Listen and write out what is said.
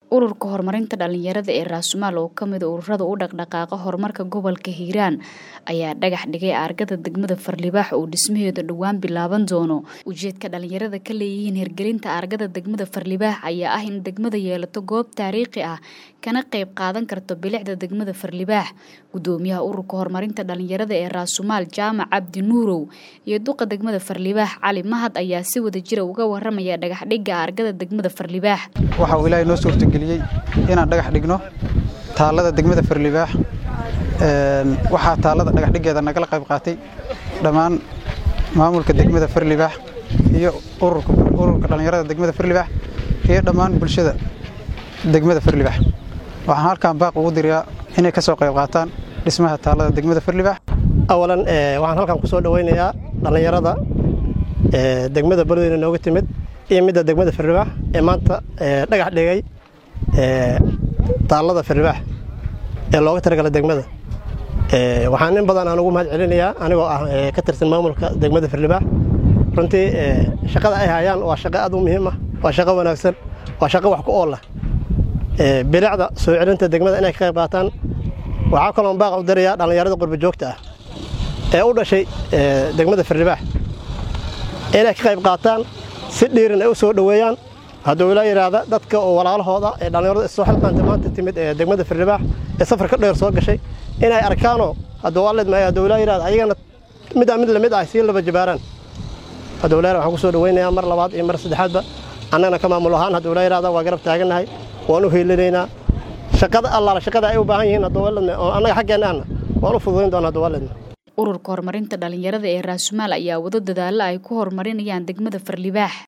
ururka horumarinta dhalinyarada ee raasumaal oo kamid ururada u dhaqdhaqaaqa horumarka gobolka hiiraan ayaa dhagax dhigay aargada degmada farlibaax oo dhismaheeda dhowaan bilaaban doono ujeedka dhalinyarada ka leeyihiin hirgelinta aargada degmada farlibaax ayaa ah in degmada yeelato goob taariikhi ah kana qayb qaadan karto bilicda degmada farlibaax gudoomiyaha ururka horumarinta dhalinyarada ee raasumaal jaamac cabdi nuurow iyo duqa degmada farlibaax cali mahad ayaa si wada jira uga waramaya dhagaxdhigga aargada degmada farlibaax waxa uu ilaahay noo suurtageliyey inaan dhagax dhigno taallada degmada farlibaax waxaa taallada dhagaxdhiggeeda nagala qayb qaatay dhammaan maamulka degmada farlibaax iyo ururka dhallinyarada degmada farlibaax iyo dhammaan bulshada degmada farlibaax waxaan halkan baaq ugu dirayaa inay ka soo qayb qaataan dhismaha taallada degmada farlibaax awalan waxaan halkan ku soo dhowaynayaa dhallinyarada degmada beledweyne nooga timid iyo midda degmada farlibaax ee maanta dhagax dhigay taallada farlibaax ee looga talagala degmada waxaan in badan aan ugu mahad celinayaa anigoo ah ka tirsan maamulka degmada farlibaax runtii shaqada ay hayaan waa shaqo aad u muhiim ah waa shaqo wanaagsan waa shaqo wax ku oola bilicda soo celinta degmada inay ka qayb qaataan waxaa kaloon baaq u darayaa dhallinyarada qurba joogta ah ee u dhashay degmada farlibaax inay ka qayb qaataan si dhiirin ay u soo dhoweeyaan hadduu ilaa yidhaahda dadka oo walaalahooda ee dhallinyarada isoo xilqaanta maanta timid ee degmada farlibaax ee safarka dheer soo gashay inay arkaanoo hadduu alidmaayo hadduu ilaa yidhahda ayagana midaan mid lamid ah sii laba jabaaraan hadduu ilaa waxaan ku soo dhoweynayaa mar labaad iyo mar saddexaadba annagana ka maamul ahaan hadduu ilaa yidhahda waa garab taagannahay waan u hiilinaynaa shaqada allaala shaqada ay u baahan yihiin hadduu alidma oo annaga xaggeenna ahna waan u fududayn doonaa hadduu alidma ururka horumarinta dhalinyarada ee raasumaal ayaa wado dadaalla ay ku horumarinayaan degmada farlibaax